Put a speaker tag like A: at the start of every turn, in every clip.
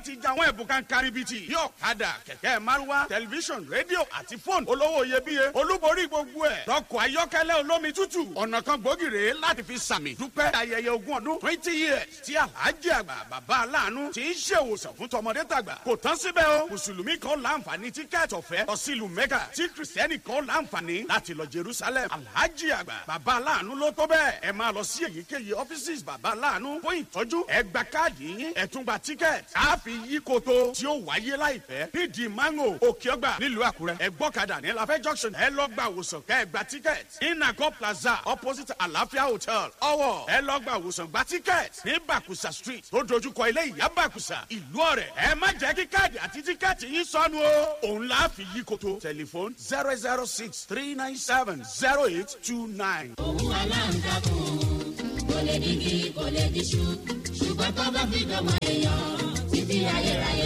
A: láti jẹ àwọn ẹ̀bùn kan karibiti yóò kadà kẹ̀kẹ́ márúwá tẹlifíṣọ̀n rédíò àti fóònù olówó iyebíye olúborí gbogbo ẹ̀ lọ́kọ̀ ayọ́kẹ́lẹ́ olómi tútù ọ̀nà kan gbòógì rèé láti fi sàmì dúpẹ́ ayẹyẹ ogún ọdún twenty years tí alhaji àgbà bàbá aláàánú ti ń ṣèwòsàn fún tọmọdé tàgbà kò tán síbẹ̀ o mùsùlùmí kan láǹfààní tíkẹ́ẹ̀tì ọ̀fẹ́ lọ sí ìlú mẹ́kà tí kìrìsìtẹ́nì kan láǹfààní láti lọ jerusalem alhaji àgbà bàbá aláàánú ló tó bẹ́ẹ̀ ẹ máa lọ sí èyíkéyìí ọ́fíìsì bàbá aláàánú fún ìtọ́jú ẹ gba káàdì yín ẹ tún gba tíkẹ́ẹ̀tì á fi yí koto tí ó wáyé láìpẹ́ nídìí mango òkè ọgbà nílùú àkúrẹ́ ẹ gbọ́kadà ní lafẹ́ junction ẹ lọ gba àwòsàn kẹ́ ẹ gba tíkẹ́ẹ̀tì inago plaza opposite àlàáfíà hotel ọwọ́ ẹ lọ gba àwòsàn gba tíkẹ́ẹ̀tì ní bàkùsà street tó dojúkọ ilé ìyá bàkùsà ìlú ọ̀rẹ́ ẹ má jẹ́ kí káàdì àti tíkẹ́ẹ̀tì yín sọnù o òun la fi yí koto tẹlifon zero zero six three nine seven zero eight two nine.
B: òun aláǹtakùn kò lè digi kò lè diṣu ṣùgbọ́n tó bá fi dọ̀mọ́ èèyàn títí ayérayé.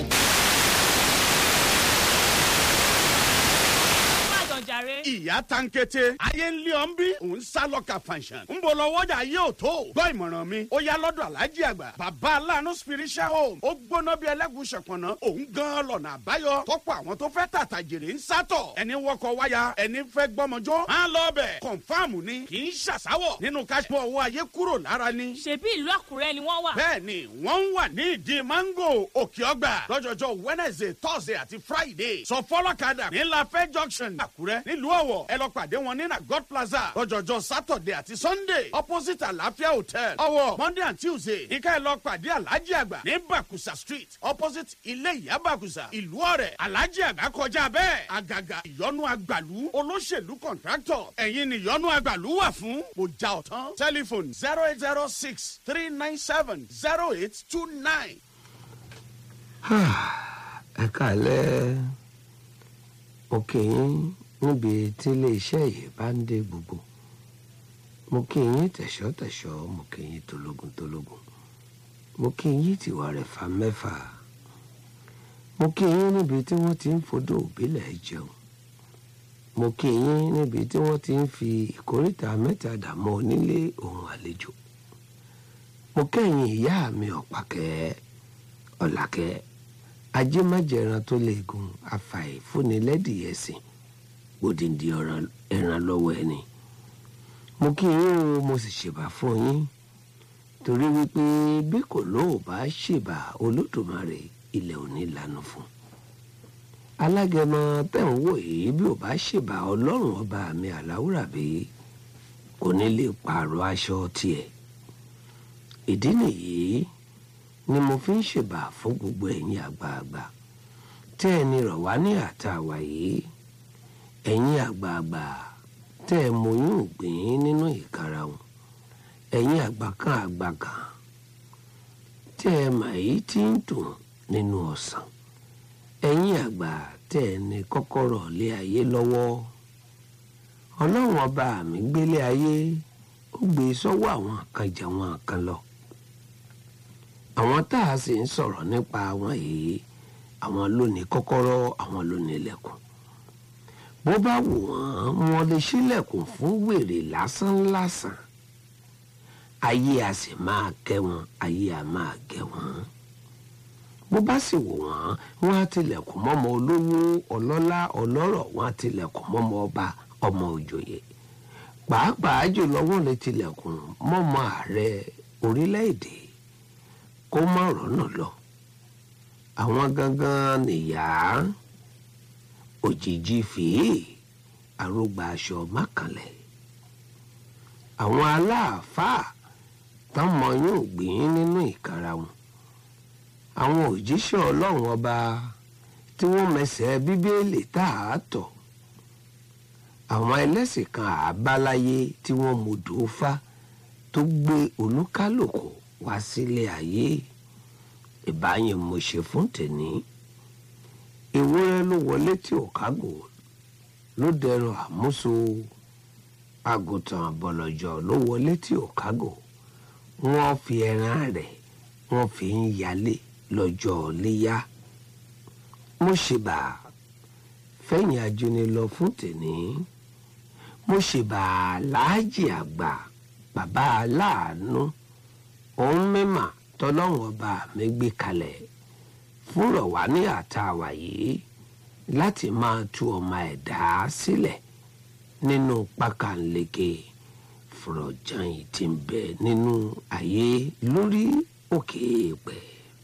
C: jàre.
A: ìyá tankete ayé ń lé ọ́n bí òun sá lọ́ka fanṣan ń bọ̀ lọ́wọ́jà yóò tó gbọ́ ìmọ̀ràn mi ó yá lọ́dọ̀ alájí àgbà bàbá aláàánú spiritual home ó gbóná bí ẹlẹ́gùn ṣọ̀pọ̀nà òun gan lọ́nà àbáyọ tọ́pọ̀ àwọn tó fẹ́ tàtà jèrè ń sátọ̀ ẹni wọkọ̀ wáyà ẹni fẹ́ gbọ́mọjọ́ á lọ bẹ̀ kọ̀nfàmù ni kì í ṣàṣàwọ̀ nínú káṣípọ̀ owó ayé kúrò lára ni.
C: ṣebí ìlú àkúrẹ́ ni wọ́n wà.
A: bẹ́ẹ̀ni wọ́n ń wà ní ìdí mango òkè ọgbà lọ́jọ́jọ́ wednesday thursday àti friday sọ fọlọ́kadà ní lafẹ́ junction àkúrẹ́ nílùú ọ̀wọ̀ ẹ lọ pàdé wọn ní na god plaza lọ́jọ́jọ́ saturday àti sunday opposite àlàáfíà hotel ọ̀wọ̀ monday and tuesday ní ká ẹ lọ pàdé alhaji àgbà ní bakusa street opposite ilé ìyá bakusa ìlú ọ̀rẹ́ alhaji àgbà kọjá bẹ́ẹ̀ àgàgà ìyọnu àgbàlú olóṣèlú contractor ẹ̀yin ni ìyọnu àgbàlú wà fún mo já ọ̀tán telephone zero eight zero six three nine seven zero eight two nine.
D: ẹ kàlẹ́ mo kì í níbi tí iléeṣẹ́ yìí bá ń dé gbogbo mo kí yín tẹ̀ṣọ́tẹ̀ṣọ́ mo kí yín tológun tológun mo kí yín tìwà rẹ̀ fa mẹ́fà mo kí yín níbi tí wọ́n ti ń fodò òbílẹ̀ jẹun mo kí yín níbi tí wọ́n ti ń fi ìkórìtà mẹ́ta dààmú onílé ohun àlejò mo kẹ́yìn ìyá mi ọ̀pàkẹ́ ọ̀làkẹ́ ajémájẹran tó lè gun afàìfúnilẹ́dìyẹsìn odindi ẹran lọ́wọ́ ẹni mo kí yín o mo sì ṣèbà fún yín torí wípé bí kò lóò bá ṣèbà olódùmarè ilẹ̀ ò ní lanu fún alágẹmọ tẹ̀ ń wò yìí bí ò bá ṣèbà ọlọ́run ọba mi àláwùràbí kò ní lè pààrọ̀ aṣọ tiẹ̀ ìdí nìyí ni mo fi ń ṣèbà fún gbogbo ẹ̀yin àgbààgbà tẹ́ ẹni rọ̀ wá ní àtàwà yìí ẹ̀yin àgbààgbà tẹ́ ẹ mọyún ògbìn nínú ìkarahun ẹ̀yin àgbà kan àgbà kan tẹ́ ẹ mà yìí tí ń dùn nínú ọ̀sán ẹ̀yin àgbà tẹ́ ẹ ní kọ́kọ́rọ́ lé ayé lọ́wọ́ ọlọ́run ọba mi gbélé ayé ó gbé sọ́wọ́ àwọn kan jẹ́ wọn kan lọ àwọn tá a sì ń sọ̀rọ̀ nípa àwọn yìí àwọn ló ní kọ́kọ́rọ́ àwọn ló ní ilẹ̀kùn bó bá wù wọ́n wọ́n lè ṣílẹ̀kùn fún wèrè lásánlásán ayé a sì máa kẹ́ wọn ayé a máa gẹ̀ wọ́n bó bá sì wù wọ́n wọ́n á tilẹ̀kùn mọ́mọ olówó ọlọ́lá ọlọ́rọ̀ wọ́n á tilẹ̀kùn mọ́mọ ọba ọmọ òjòyè pàápàá jùlọ wọ́n lè tilẹ̀kùn mọ́mọ ààrẹ orílẹ̀-èdè kó má rọ́nà lọ àwọn gangan nìyá òjijì fèé àrògbà aṣọ mákànlẹ̀ àwọn aláàfáà tọmọ yóò gbìn nínú ìkara wọn àwọn òjíṣẹ́ ọlọ́run ọba tí wọ́n mẹsẹ̀ bíbélì tá a tọ̀ àwọn ẹlẹ́sìn kan àbáláyé tí wọ́n mọ̀dò fá tó gbé olúkálùkù wá sílé ayé ìbáyẹn mo ṣe fún tèmi ewúrẹ́ ló wọlé tí ò kágò ló dẹrọ àmúso àgùntàn bọ̀lọ̀jọ̀ ló wọlé tí ò kágò wọ́n fi ẹran rẹ̀ wọ́n fi ń yálé lọ́jọ́ léyà mo ṣèbà fẹ̀yìn ajuni lọ fún tèmi mo ṣèbà láàjì àgbà bàbá aláàánú òun mímà tọlọ́wọ́n ọba mi gbé kalẹ̀ fúnrọ̀ wá ní àtàwà yìí láti máa tú ọmọ ẹ̀dá sílẹ̀ nínú pákànleke fúrọ̀jàn yìí ti ń bẹ nínú ayé lórí òkè èèpẹ̀.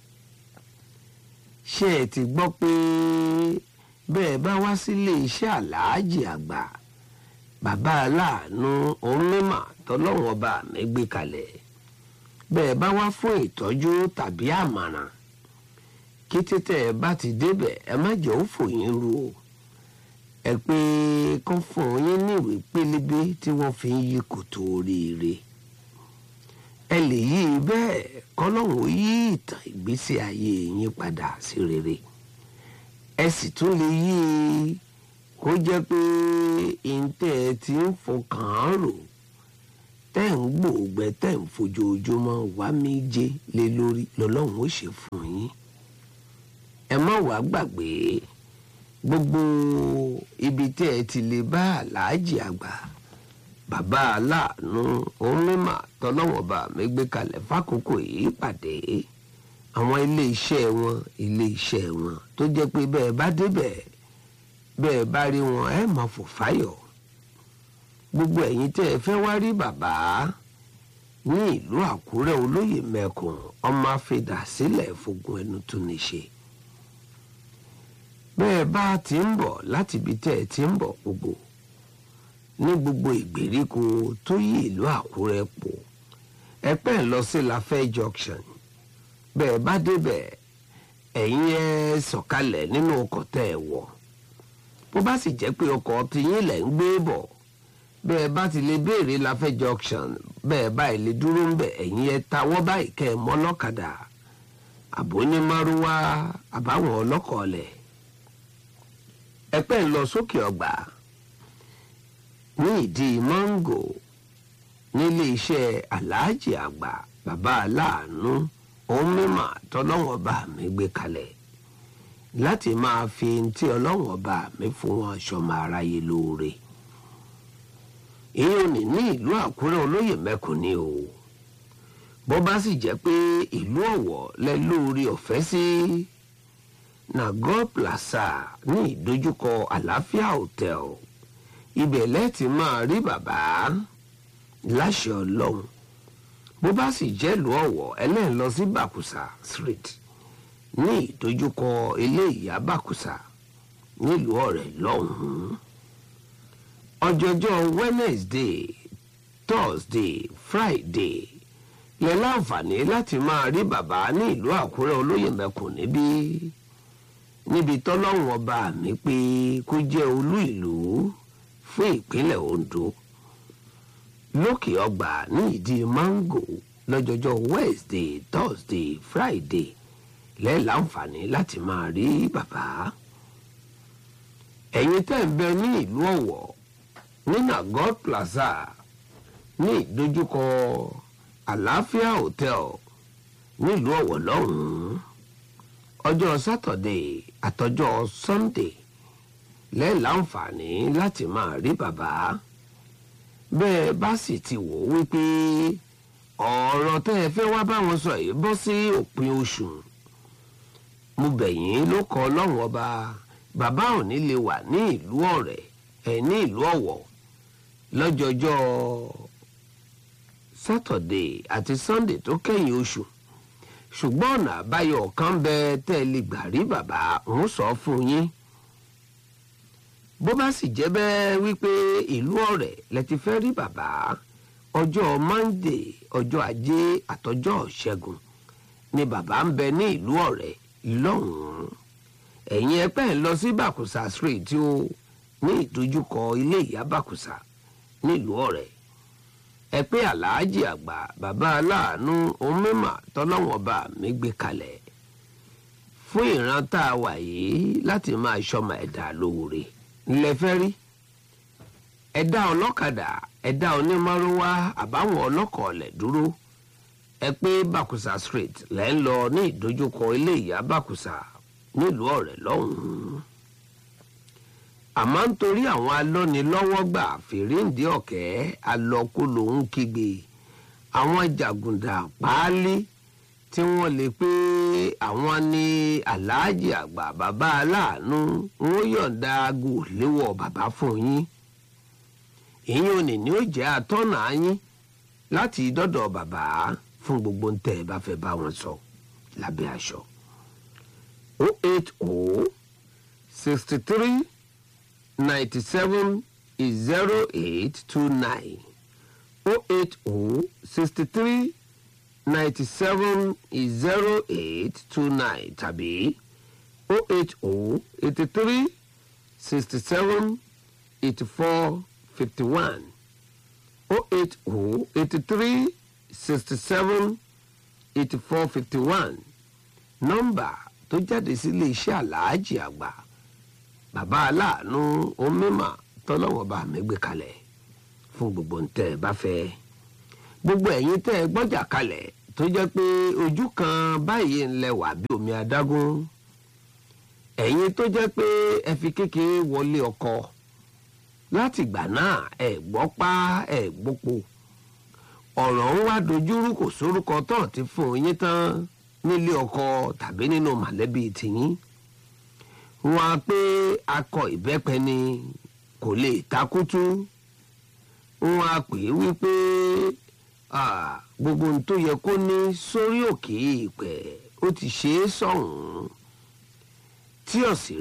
D: ṣé ẹ ti gbọ́ pé bẹ́ẹ̀ bá wá sílé iṣẹ́ aláàjì àgbà bàbá aláàánú onímà tọ́lọ́wọ́n ọba mi gbé kalẹ̀ bẹ́ẹ̀ bá wá fún ìtọ́jú tàbí àmàràn kí títẹ̀ ẹ bá ti débẹ̀ ẹ má jẹ́ ó fòyín ru o ẹ pé kán fún yín níwèé pélébé tí wọ́n fi ń yí kòtò oríire ẹ lè yí i bẹ́ẹ̀ kọ́lọ́hún ó yí ìtàn ìgbésí ayé yín padà sí rere ẹ sì tún lè yí i kó jẹ́ pé ìǹtẹ́ ẹ ti ń fọkàn án rò tẹ́ ń gbòògbẹ́ tẹ́ ń fojoojúmọ́ wá méje lé lórí lọ́lọ́run ó ṣe fún yín ẹ má wàá gbàgbé gbogbo ibi tí ẹ ti lè bá aláàjì àgbà bàbá aláàánú onímọ̀ tọ́lọ́wọ́n bá mi gbé kalẹ̀ fákòókò yìí pàdé àwọn ilé iṣẹ́ wọn ilé iṣẹ́ wọn tó jẹ́ pé bẹ́ẹ̀ bá débẹ̀ bẹ́ẹ̀ bá rí wọn ẹ máa fò fáyọ̀ gbogbo ẹ̀yin tẹ́ ẹ fẹ́ wá rí bàbá ní ìlú àkúrẹ́ olóyè mẹ́kùn ọmọ afẹ́dà sílẹ̀ fogun ẹnu tún ní ṣe bẹ́ẹ̀ bá ti ń bọ̀ láti ibi tẹ́ ẹ ti ń bọ̀ gbogbo ní gbogbo ìgbèríko tó yí ìlú àkúrẹ́ pọ̀ ẹ pẹ́ ń lọ sí lafẹ́ junction bẹ́ẹ̀ bá débẹ̀ ẹ̀yin ẹ sọ̀kalẹ̀ nínú ọkọ̀ tẹ́ ẹ wọ̀ bó bá sì jẹ́ pé ọkọ̀ tiyín lẹ̀ ń gbé bọ̀ bẹ́ẹ̀ bá ti lè béèrè lafẹ́ junction bẹ́ẹ̀ báyìí lè dúró ń bẹ̀ ẹ̀yin ẹ tawọ́ báyìí kẹ́ ẹ mọ́ lọ́kadà àbò ní márúwá àbáwọn ọlọ́kọ̀ọ́lẹ̀ ẹ pẹ́ ń lọ sókè ọgbà ní ìdí mọ́ngò nílé iṣẹ́ aláàjì àgbà bàbá aláàánú òun mímọ́ tọ́lọ́wọ́n bá mi gbé kalẹ̀ láti máa fi tí ọlọ́wọ́n bá mi fún wọn ṣọmọ aráyé lóore èèyàn ní ní ìlú àkúrẹ́ olóyè mẹ́kùn ni o bó bá sì jẹ́ pé ìlú ọ̀wọ̀ lẹ lóore ọ̀fẹ́ sí nagor plaza ní ìdojúkọ àlàáfíà hotel ibẹ̀ lẹ́ẹ̀tì máa rí bàbá láṣẹ ọlọ́run bó bá sì jẹ́ ìlú ọ̀wọ̀ ẹlẹ́yìn lọ sí bàkùsà street ní ìdojúkọ ilé ìyá bàkùsà nílùú ọ̀rẹ́ lọ́hùn-ún ọjọ́jọ́ wednesday thursday friday lẹ láǹfààní láti máa rí bàbá ní ìlú àkúrẹ́ olóyè mẹ́kùn níbí níbi tọ́lọ́run ọba mi pé kó jẹ́ olú ìlú fún ìpínlẹ̀ ondo lókè ọgbà ní ìdí mango lọ́jọ́jọ́ wednesday thursday friday lẹ láǹfààní láti máa rí bàbá ẹ̀yin tẹ́ ń bẹ ní ìlú ọ̀wọ̀ ní nagod plaza ní ìdojúkọ àlàáfíà hotel nílùú ọ̀wọ̀ lọ́hùn-ún ọjọ́ sátọ̀dẹ̀ àtọjọ́ sunday lẹ́ẹ̀láǹfààní láti máa rí bàbá bẹ́ẹ̀ bá sì ti wò ó wípé ọ̀rọ̀ tẹ́ ẹ fẹ́ wá báwọn sọ yìí bọ́ sí òpin oṣù mo bẹ̀ yín ló kọ ọlọ́run ọba bàbá ò ní lè wà ní ìlú ọ̀rẹ́ ẹ̀ ní ìlú ọ̀wọ̀ lọ́jọ́jọ́ sátọ̀dé àti sọ́ndé tó kẹ́yìn oṣù ṣùgbọ́n ọ̀nà àbáyọ kan bẹ tẹ́ ẹ lè gbà rí bàbá ń sọ fún yín bó bá sì jẹ́ bẹ́ẹ̀ wípé ìlú ọ̀rẹ́ lẹ ti fẹ́ rí bàbá ọjọ́ mọ́ndé ọjọ́ ajé àtọjọ́ ṣẹ́gun ni bàbá ń bẹ ní ìlú ọ̀rẹ́ lọ́hùn-ún ẹ̀yin ẹpẹ́ ń lọ sí bàkùsà street tí ó ní ìdojúkọ ilé ìyá bàkùsà nílùú ọ̀rẹ́ ẹ pé aláàjì àgbà bàbá aláàánú onímọ̀ tọ́lọ́wọ́n bá mi gbé kalẹ̀ fún ìran tá a wà yìí láti máa ṣọmọ ẹ̀dá lóore ńlẹ̀ fẹ́ rí ẹ̀dá ọlọ́kadà ẹ̀dá onímọ̀rúwá àbáwọn ọlọ́kọ̀ ọ̀lẹ̀ dúró ẹ pé bàkùsà street lẹ́ ń lọ ní ìdojúkọ ilé ìyá bàkùsà nílùú ọ̀rẹ́ lọ́hùn-ún àmọ́ nítorí àwọn alọ́nilọ́wọ́gbà fèrèǹdé ọ̀kẹ́ alọ́kó lòún kígbe àwọn jàgùndà páálí tí wọ́n lè pé àwọn ní aláàjì àgbà bàbá aláàánú wọ́n yọ̀ǹda aago léwọ̀ bàbá fún yín ìyẹn òní ni ó jẹ́ atọ́nà yín láti dọ́dọ̀ bàbá fún gbogbo ń tẹ́ ẹ bá fẹ́ bá wọn sọ lábẹ́ aṣọ. o eight o sixty three ninety seven zero eight two nine o eight o sixty three ninety seven zero eight two nine tàbí o eight o eighty three sixty seven eighty four fifty one o eight o eighty three sixty seven eighty four fifty one nọ́mbà tó jáde sílé iṣẹ́ aláàjì àgbà bàbá aláàánú omímà tọ́lọ́wọ́ bá mi gbé kalẹ̀ fún gbogbo ntẹ́ ẹ bá fẹ́ gbogbo ẹ̀yin tẹ́ ẹ gbọ́jà kalẹ̀ tó jẹ́ pé ojú kan báyìí ń lẹwà bí omi adágún ẹ̀yin tó jẹ́ pé ẹ fi kékeré wọlé ọkọ láti ìgbà náà ẹ gbọ́ pa ẹ gbópo ọ̀rọ̀ ń wá dojúrú kò sórúkọ tó ti fún yín tán nílé ọkọ tàbí nínú mọ̀lẹ́bí tìyín wọn á pé akọ ìbẹ́pẹ ni kò lè takútú wọn á pè é wípé ah, gbogbo ohun tó yẹ kó ní sórí òkè ìpẹ́ ó ti ṣe é sọ̀hún tí ọ̀sẹ̀